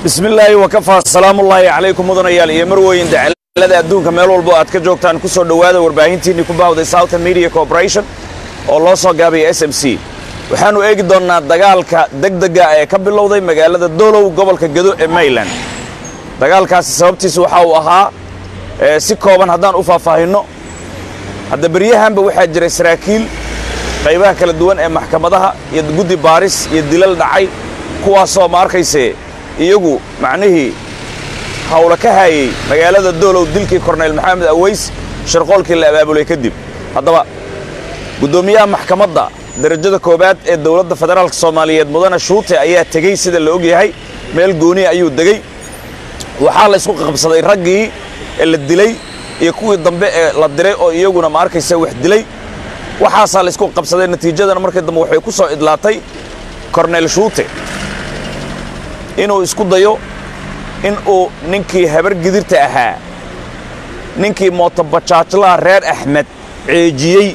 bismi illaahi wakafaa salaamullaahi calaykum mudanayaal iyo marweyn dacalada adduunka meel walbo aad ka joogtaan ku soo dhowaada warbaahintiinni ku baahday southern media corporation oo loo soo gaabaya s m c waxaannu eegi doonnaa dagaalka degdega ee ka bilowday magaalada dolow gobolka gedo ee mayland dagaalkaasi sababtiisa waxa uu ahaa si kooban haddaan u faahfaahinno hadda beryahanba waxaa jiray saraakiil qaybaha kala duwan ee maxkamadaha iyo guddi baaris iyo dilal dhacay kuwaasoo ma arkayse iyagu macnihii hawla ka haayey magaalada doolow dilkii korneyl maxamed aweys sharqoolkii la abaabulay kadib haddaba guddoomiyaha maxkamadda darajada koowaad ee dowladda federaalk soomaaliyeed mudane shuute ayaa tegey sida la og yahay meel gooniya ayuu degey waxaa la isku qabsaday raggii ee la dilay iyo kuwii dambe ee la diray oo iyaguna ma arkaysa wax dilay waxaasaa la isku qabsaday natiijadana markii dambe waxay ku soo idlaatay korneyl shuute inuu isku dayo in uu ninkii habar gidirta ahaa ninkii mootobajaajlaha reer axmed ceejiyey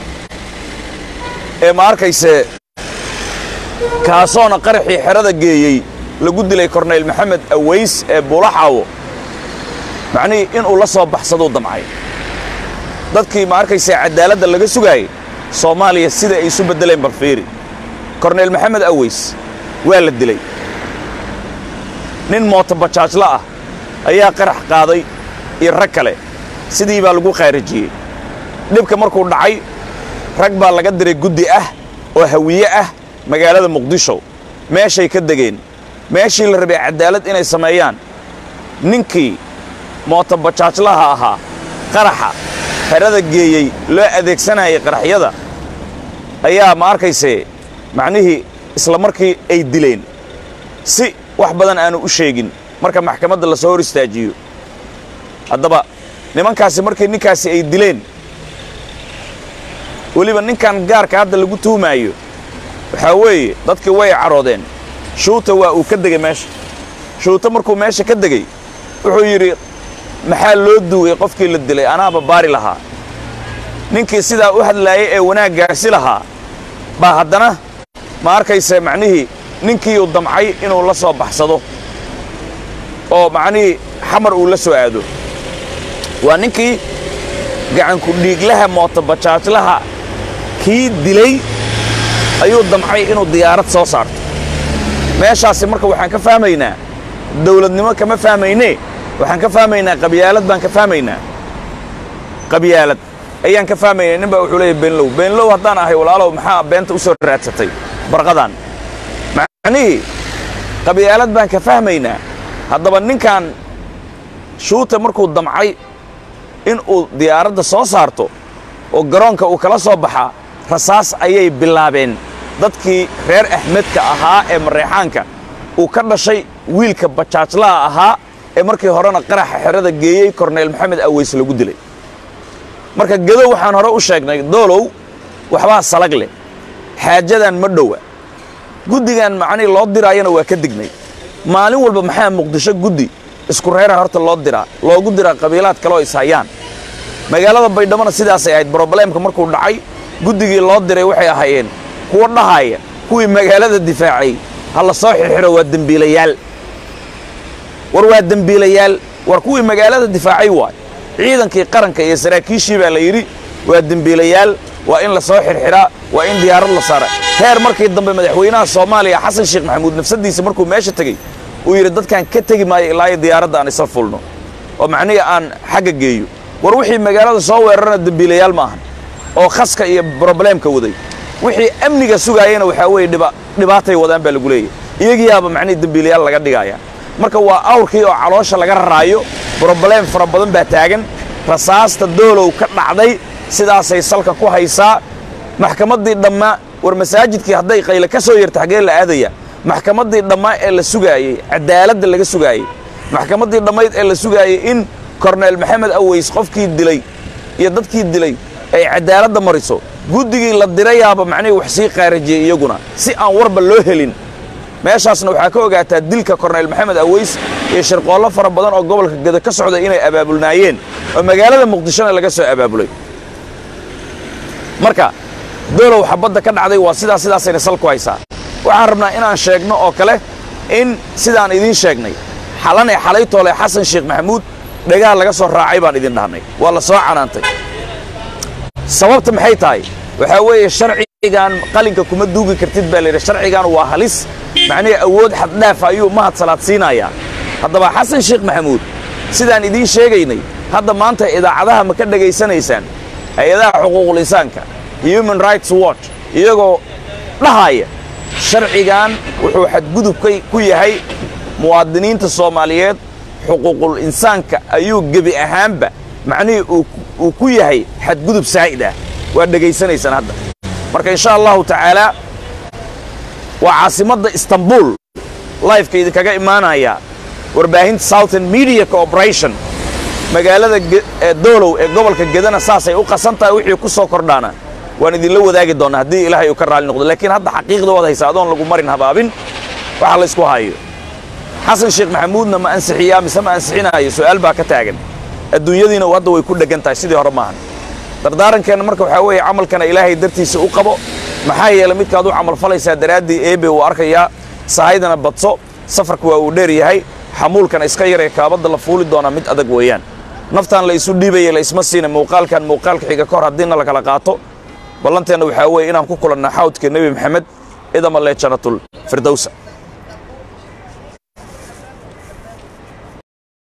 ee ma arkayse kaasoona qaraxii xerada geeyey lagu dilay korneyl maxamed aweys ee buulaxaawo macnihii inuu la soo baxsaduu damcay dadkii ma arkayse caddaaladda laga sugaayey soomaaliya sida ay isu beddeleen balfiiri korneyl maxamed aweys waa la dilay nin mootobajaajla ah ayaa qarax qaaday iyo rag kale sidii baa lagu khaarijiyey dhibka markuu dhacay rag baa laga diray guddi ah oo hawiye ah magaalada muqdisho meeshay ka degeen meeshii la rabay caddaalad inay sameeyaan ninkii mootobajaajlaha ahaa qaraxa xerada geeyey loo adeegsanayay qaraxyada ayaa ma arkayse macnihii isla markii ay dileen si wax badan aanu u sheegin marka maxkamadda la soo hor istaajiyo haddaba nimankaasi markii ninkaasi ay dileen weliba ninkan gaarka hadda lagu tuhmaayo waxaa weeye dadkii way caroodeen shuuta waa uu ka degey meesha shuuta markuu meesha ka degey wuxuu yidhi maxaa loo duugay qofkii la dilay anaaba baari lahaa ninkii sidaa u hadlaayay ee wanaaggaasi lahaa baa haddana ma arkayse macnihii ninkii uu damcay inuu la soo baxsado oo macnihii xamar uu la soo aado waa ninkii gacanku dhiiglaha mootobajaajlaha kii dilay ayuu damcay inuu diyaarad soo saarto meeshaasi marka waxaan ka fahmaynaa dawladnimo kama fahmaynee waxaan ka fahmaynaa qabyaalad baan ka fahmaynaa qabyaalad ayaan ka fahmaynaa nin baa wuxuu leeyahy beenlow beenlow haddaan ahay walaalow maxaa beenta u soo raadsatay barqadan macnihii qabyaalad baan ka fahmaynaa haddaba ninkan shuuta markuu damcay in uu diyaaradda soo saarto oo garoonka uu kala soo baxaa rasaas ayay bilaabeen dadkii reer axmedka ahaa ee mareexaanka uu ka dhashay wiilka bajaajlaha ahaa ee markii horena qaraxa xerada geeyey korneyl maxamed aweys lagu dilay marka gedo waxaan hore u sheegnay doolow waxbaa salag leh xaajadan ma dhowa guddigan macnihii loo diraayana waa ka dignay maalin walba maxaa muqdisho guddi isku reera horta loo diraa loogu diraa qabiilaad kaleoo ishayaan magaalada baydhamona sidaasay ahayd brobleemka markuu dhacay guddigii loo diray waxay ahaayeen kuwa dhahaaya kuwii magaalada difaacay ha la soo xirxiro waa dembiilayaal war waa dembiilayaal war kuwii magaalada difaacay waay ciidankii qaranka iyo saraakiishii baa la yidhi waa dembiilayaal waa in la soo xirxiraa waa in diyaarad la saara heer markii dambe madaxweynaha soomaaliya xasan sheekh maxamuud nafsaddiisa markuu meesha tegey uu yidhi dadkaan ka tegi maayo ilaa diyaaradda aan isla fulno oo macnihii aan xagga geeyo war wixii magaalada soo weerarana dembiilayaal ma ahan oo khaska iyo brobleemka waday wixii amniga sugaayana waxaa weeye dhibaatay wadaan baa lagu leeyahy iyagiyaaba macnihii dembiilayaal laga dhigaya marka waa awrkii oo caloosha laga raraayo brobleem fara badan baa taagan rasaasta doolow ka dhacday sidaasay salka ku haysaa maxkamaddii dhammaa war masaajidkii hadday qayle ka soo yarta xaggee la aadaya maxkamaddii dhammaa ee la sugaayey caddaaladda laga sugaayey maxkamaddii dhammayd ee la sugaayey in korneyl maxamed aweys qofkii dilay iyo dadkii dilay ay caddaaladda mariso guddigii la dirayaaba macnihii wax sii qaarajiyey iyaguna si aan warba loo helin meeshaasna waxaa ka ogaataa dilka korneyl maxamed aweys iyo shirqoollo fara badan oo gobolka geda ka socday inay abaabulnaayeen oo magaalada muqdishona laga soo abaabulay marka doolow xabadda ka dhacday waa sidaas sidaasayna sal ku haysaa waxaan rabnaa inaan sheegno oo kale in sidaan idiin sheegnay xalan ee xalaytoole xasan sheekh maxamuud dhagaha laga soo raacay baan idin dhahnay waa la soo canaantay sababta maxay tahay waxaa weeye sharcigan qalinka kuma duugi kartid baa layidhi sharcigan waa halis macnihii awood xaddhaaf ayuu mahad salaad siinayaa haddaba xasan sheekh maxamuud sidaan idiin sheegaynay hadda maanta idaacadaha ma ka dhegaysanaysaan hay-adaha xuquuqul insaanka human rights watch iyagoo dhahaya sharcigan wuxuu xadgudub ku yahay muwaadiniinta soomaaliyeed xuquuqul insaanka ayuu gebi ahaanba macnihii uu ku yahay xadgudub saa'id ah waad dhegaysanaysaan hadda marka insha allahu tacaalaa waa caasimadda istanbul lifeka idinkaga imaanaya warbaahinta southern media corporation magaalada doolow ee gobolka gedana saasay u qasan tahay wixii ku soo kordhaana waan idinla wadaagi doonnaa haddii ilaahay uu ka raalli noqdo laakiin hadda xaqiiqda waad haysa adoon lagu marin habaabin waxa laysku hayo xasan sheekh maxamuudna ma ansixiyaa mise ma ansixinaayo su'aal baa ka taagan adduunyadiina hadda way ku dheggan tahay sidii hore maahan dardaarankeenna marka waxaa weeye camalkana ilaahay dartiisa u qabo maxaa yeelay midkaad u camal falaysaa daraaddii eebe uu arkayaa sahaydana badso safarka waa uu dheer yahay xamuulkana iska yaree kaabadda la fuuli doonaa mid adag weeyaan naftaan la isu dhiibaya la isma siina muuqaalkan muuqaalka xiga ka hor haddiina la kala qaato ballanteenna waxaa weeye inaan ku kulanna xawdka nebi maxamed idama lee jannatul firdowsa